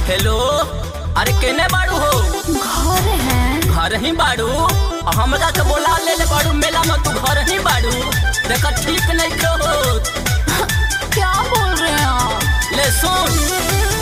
hello अरे केने बाड़ू हो घर है घर ही बाड़ू आ हमरा के बोला ले ले बाड़ू मेला में तू घर ही बाड़ू देखा ठीक नहीं कहो क्या बोल रहे हैं आप ले सुन